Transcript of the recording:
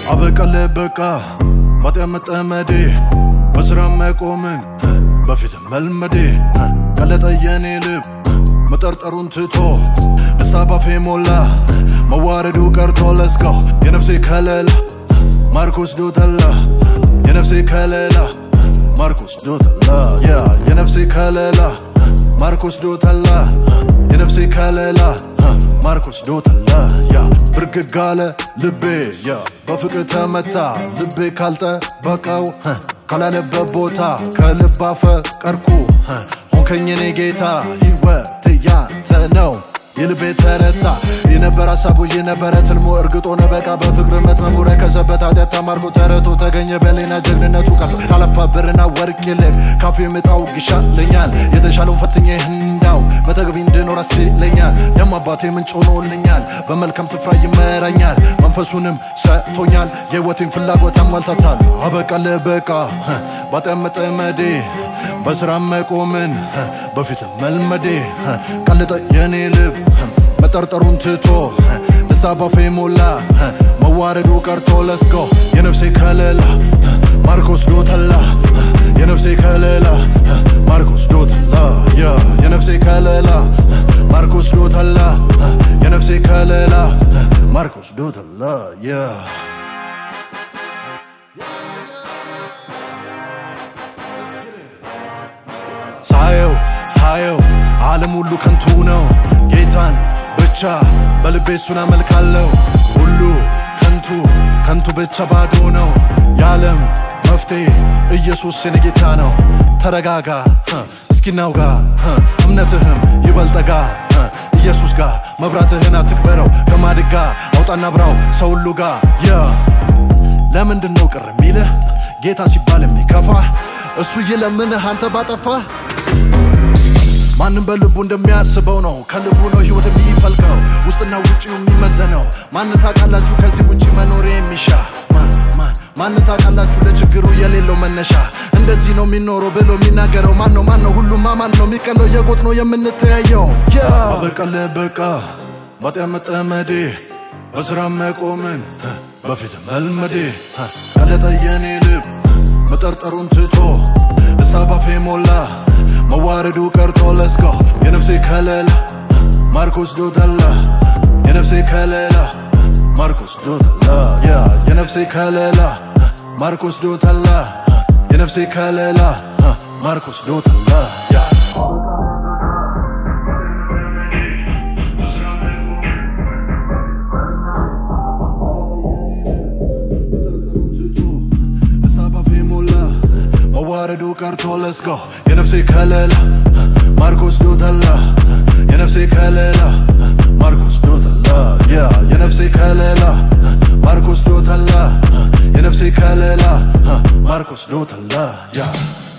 አበቃለ በቃ ማጠመጠመዴ በስራ መቆምን በፊት መልመዴ ቀለጠ የኔ ልብ መጠርጠሩን ትቶ ደስታ ባፌ ሞላ መዋረዱ ቀርቶ ለስቀው የነፍሴ ከለላ ማርኮስ ዶተላ የነፍሴ ከለላ ማርኮስ ዶተላ ያ የነፍሴ ከለላ ማርኮስ ዶተላ የነፍሴ ከለላ ማርኮስ ዶተላ ያ ብርግግ አለ ልቤ ያ በፍቅር ተመታ ልቤ ካልጠበቀው ካላለበት ቦታ ከልብ አፈቀርኩ ሆንከኝ እኔ ጌታ ሕይወት ያንተ ነው የልቤ ተረታ የነበረ ሀሳቡ የነበረ ትልሞ እርግጦ ነበቃ በፍቅር መትመሙ ረከሰበት ኃጢአት ተማርኮ ተረቶ ተገኘ በሌና ጀግንነቱ ቀርቶ ካለፋ ብርና ወርቅ ይልቅ ካፌ ምጣው ይሻለኛል የተሻለውን ፈትኜ እንዳው በተገቢ እንድኖር አስችለኛል ደሞ አባቴ ምንጭ ሆኖልኛል በመልካም ስፍራ ይመራኛል መንፈሱንም ሰጥቶኛል የህይወቴን ፍላጎት አሟልታታል አበቃለ በቃ ባጠመጠመዴ በስራ መቆምን በፊት መልመዴ ቀልጠ የኔ ልብ መጠርጠሩን ትቶ ደስታ ባፌ ሞላ መዋረዱ ቀርቶ ለስጎ የነፍሴ ከለላ ማርኮስ ዶተላ የነፍሴ ከለላ ማርኮስ ዶተላ ያ የነፍሴ ከለላ ማርኮስ ዶተላ የነፍሴ ከለላ ማርኮስ ዶተላ ያ ሳየው ሳየው ዓለም ሁሉ ከንቱ ነው ጌታን ብቻ በልቤ እሱን አመልካለሁ ሁሉ ከንቱ ከንቱ ብቻ ባዶ ነው የዓለም መፍትሄ ኢየሱስ የኔ ጌታ ነው ተረጋጋ እስኪናው ጋ እምነትህም ይበልጠጋ ኢየሱስ ጋር መብራትህን አትቅበረው ከማድጋ አውጣና ብራው ሰው ሁሉ ጋ የ ለምንድን ነው ቅር የሚልህ ጌታ ሲባል የሚከፋ እሱ ይለምንህ አንተ ባጠፋ ማንም በልቡ እንደሚያስበው ነው ከልቡ ነው ህይወት የሚፈልቀው ውስጥና ውጭው የሚመዘነው ማን ታውቃላችሁ ከዚህ ውጭ መኖር የሚሻ ማን ማን ማን ታውቃላችሁ ለችግሩ የሌለው መነሻ እንደዚህ ነው የሚኖረው ብሎ የሚናገረው ማን ነው ማን ነው ሁሉም ማን ነው የሚቀለው የጎጥ ነው የምንተያየው አበቃለ በቃ ማጠመጠመዴ በስራ መቆምን በፊት መልመዴ ቀለጠ የኔ ልብ መጠርጠሩን ትቶ ደስታ ባፌ ሞላ መዋረዱ ቀርቶ ለስጎ የነፍሴ ከለላ ማርኮስ ዶተላ የነፍሴ ከለላ ማርኮስ ዶተላ ያ የነፍሴ ከለላ ማርኮስ ዶተላ የነፍሴ ከለላ ማርኮስ ዶተላ ያ መዋረዱ ቀርቶ ለስጎ የነፍሴ ከለላ ማርኮስ ዶተላ የነፍሴ ከለላ ማርኮስ ዶተላ ያ የነፍሴ ከለላ ማርኮስ ዶተላ የነፍሴ ከለላ ማርኮስ ዶተላ ያ